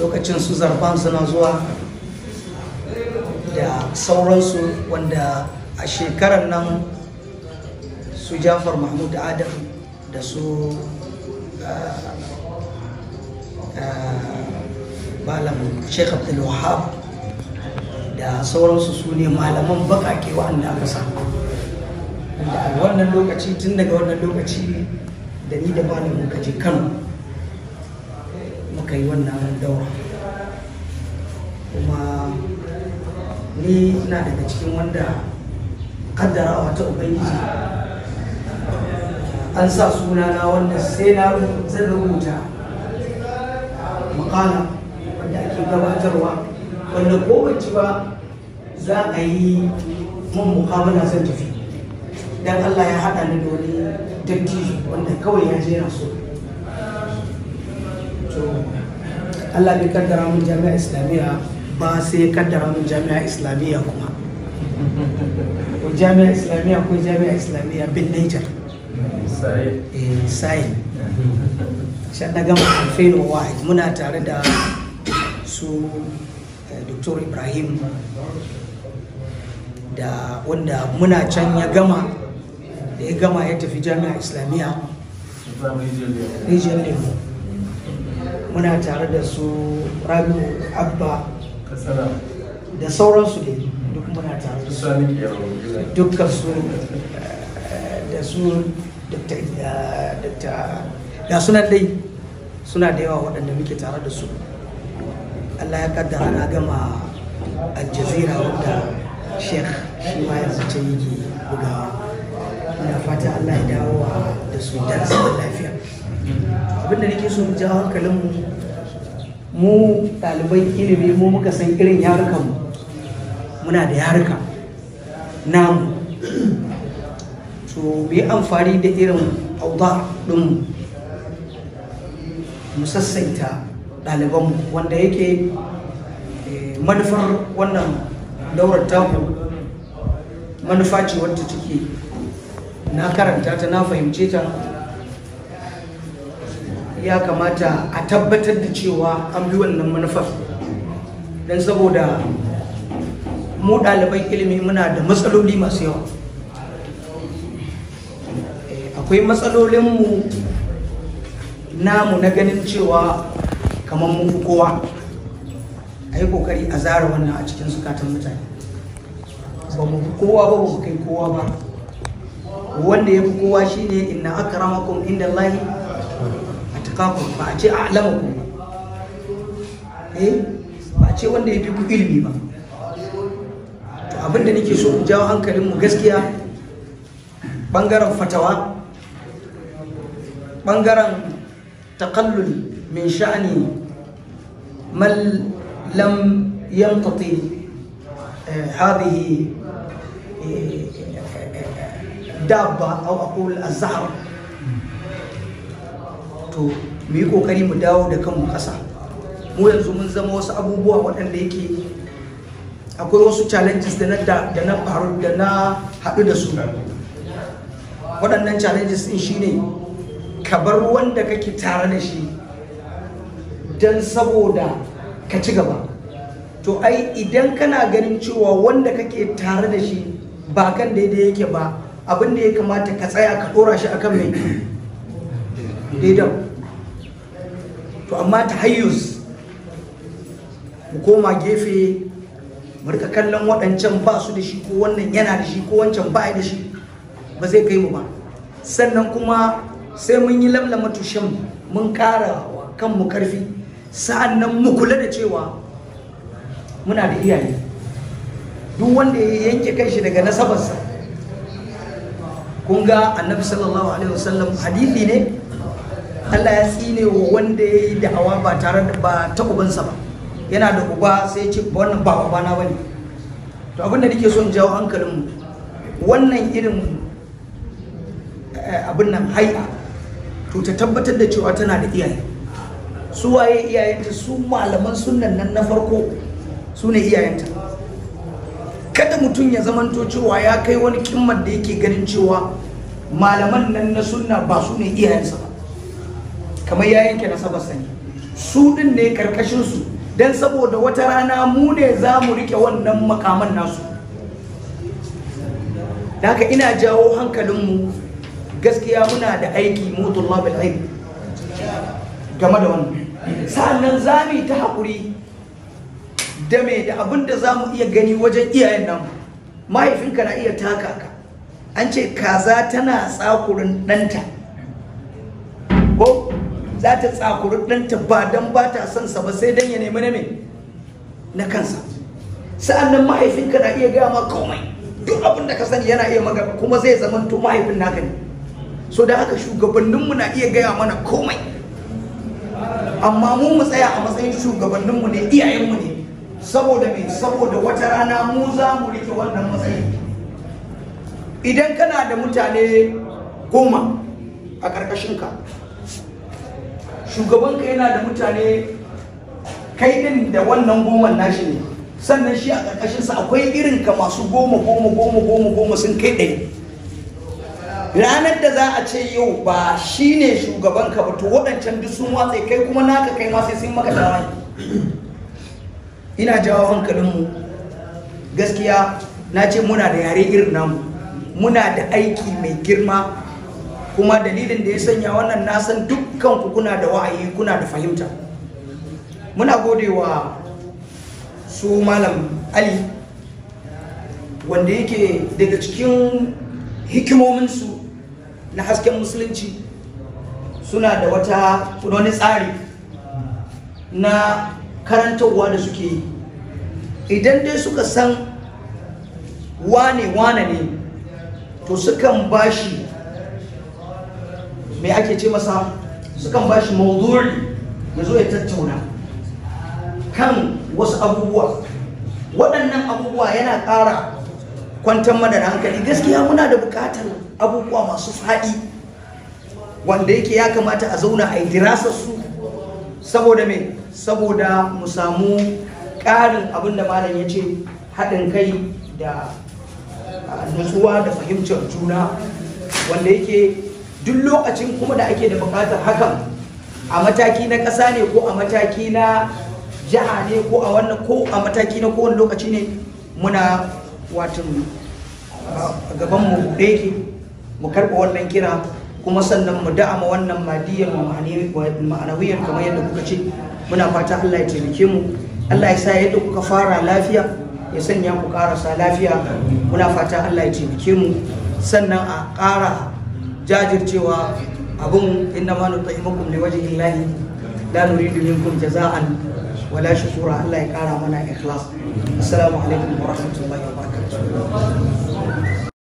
lokacin su zarfan suna zuwa da sauransu wanda a shekarar nan su jafar mahmud adam da su malam sheikh abdul wahab da sauransu su ne malaman bakake wa'anda aka samu a wannan lokaci tun daga wannan lokaci da ni da malam muka je kano muka yi wannan daura kuma ni na daga cikin wanda kaddarawa ta ubangiji an sa sunana wanda sai na zan rubuta makala wanda ake gabatarwa wanda ko ci ba za a yi mun mukamala zan tafi dan Allah ya haɗa ni da wani dattijo wanda kawai ya je na so to Allah bai kaddara mun jami'a islamiyya ba sai ya kaddara mun jami'a islamiyya kuma ko jami'a islamiyya ko jami'a islamiyya bin Niger sai eh sai shan na gama alfain wahid muna tare da su Dr. Ibrahim da wanda muna can ya gama da ya gama ya tafi jami'a islamiyya rijiyar lemo muna tare da su rabiu abba kasara da sauransu dai duk muna tare da su sani ke dukkan su eh, da su Dr. eh, Dr. ga sunan dai suna da yawa waɗanda muke tare da su allah ya kaddara na gama aljazira wanda sheikh shi ma yanzu ce yake bugawa ina fata allah ya dawo wa da su da zaman lafiya abinda nake so mu jawo hankalinmu mu ɗaliban ilimi mu muka san irin yarukanmu muna da yaruka namu to mu yi amfani da irin auda ɗin mu sassaita ɗalibanmu wanda yake eh, manufar wannan daurar taku manufa ce wadda take na karanta ta na fahimce ta ya kamata a tabbatar da cewa an bi wannan manufar don saboda mu ɗaliban ilimi muna da matsaloli masu yawa Eh, akwai matsalolinmu namu na ganin cewa kamar mun fi kowa a yi kokari a zara wannan a cikin zukatan mutane ba mu fi kowa ba ba mu kai kowa ba wanda ya fi kowa shine inna akramakum inda Allahi atqakum ba a ce a'lamakum ba eh ba a ce wanda ya fi ku ilimi ba to abinda nake so in jawo hankalin mu gaskiya bangaren fatawa bangaren taqallul min sha'ani man lam yamtati هذه dabba au aqul azhar to mu yi kokari mu dawo da kanmu ƙasa mu yanzu mun zama wasu abubuwa waɗanda yake akwai wasu challenges da na da na faru da na haɗu da su waɗannan challenges ɗin shine ka bar wanda kake tare da shi don saboda ka ci gaba to ai idan kana ganin cewa wanda kake tare da shi ba kan daidai yake ba abin da ya kamata ka tsaya ka dora shi akan mai daidan to amma ta hayyus mu koma gefe mu rika kallon waɗancan ba su da shi ko wannan yana da shi ko wancan ba da shi ba zai kai mu ba sannan kuma sai mun yi lamlama tushen mun ƙara wa kanmu ƙarfi sa'annan mu kula da cewa muna da iyaye duk wanda ya yanke kanshi daga nasabarsa kun ga annabi sallallahu alaihi wasallam hadithi ne Allah ya tsine wa wanda ya yi da'awa ba tare da ba ta ubansa ba yana da uba sai ya ce wannan ba ubana bane to abinda nake son jawo hankalin mu wannan irin abin nan hai'a to ta tabbatar da cewa tana da iyaye su waye iyayenta su malaman sunnan nan na farko su ne iyayenta kada mutum ya zamanto cewa ya kai wani kimmar da yake ganin cewa malaman nan na sunna ba su ne iyayensa ba kamar ya yanke nasabar sani su din ne karkashin su dan saboda wata rana mu ne za mu rike wannan makaman nasu da haka ina jawo hankalinmu gaskiya muna da aiki mu tullabul ilm game da wannan sa'annan za mu yi ta haƙuri da me da abin da za mu iya gani wajen iyayen nan mahaifinka na iya taka ka an ce kaza tana tsakurin ɗanta ko za ta tsakuri ɗanta ba don ba ta son sa ba sai don ya nemi na me na kansa sa'annan mahaifinka na iya gaya ma komai duk abin da ka sani yana iya maka kuma zai zama to mahaifin naka ne so da haka shugabanninmu na iya gaya mana komai amma mu mu tsaya a matsayin shugabanninmu ne iyayenmu ne saboda me saboda wata rana mu za mu rike wannan matsayi idan kana da mutane goma a ƙarƙashinka shugabanka yana da mutane kai din da wannan goman nashi ne sannan shi a ƙarƙashinsa akwai irin ka masu goma goma goma goma goma sun kai ɗari ranar da za a ce yau ba shi ne shugabanka ba to waɗancan duk sun watsa kai kuma naka kai ma sai sun maka tawaye ina jawo hankalinmu gaskiya na ce muna da yare irin namu muna da aiki mai girma kuma dalilin da ya sanya wannan na san dukkan ku kuna da wa'ayi kuna da fahimta muna godewa su malam ali wanda yake daga cikin hikimominsu na hasken musulunci suna da wata wani tsari na karantarwa da suke yi idan dai suka san wane wane ne to sukan bashi me ake ce masa sukan bashi mawdu'i ya zo ya tattauna kan wasu abubuwa waɗannan abubuwa yana ƙara kwantar mana da hankali gaskiya muna da buƙatar abubuwa masu faɗi wanda yake ya kamata a zauna a yi dirasar su saboda me saboda mu samu ƙarin abin da malam ya ce haɗin kai da nutsuwa da fahimtar juna wanda yake duk lokacin kuma da ake da buƙatar hakan a mataki na ƙasa ne ko a mataki na jiha ne ko a wannan ko a mataki na kowane lokaci ne muna watan gaban mu da yake mu karɓa wannan kira kuma sannan mu da'ama wannan madiyar ma'anawiyar kamar yadda kuka ce muna fata Allah ya taimake mu Allah ya sa yadda kuka fara lafiya ya sanya ku karasa lafiya muna fata Allah ya taimake mu sannan a ƙara jajircewa abun inna ma nutaimukum liwajhi llahi la nuridu minkum jaza'an wala shukura Allah ya ƙara mana ikhlas assalamu alaikum wa rahmatullahi wa barakatuh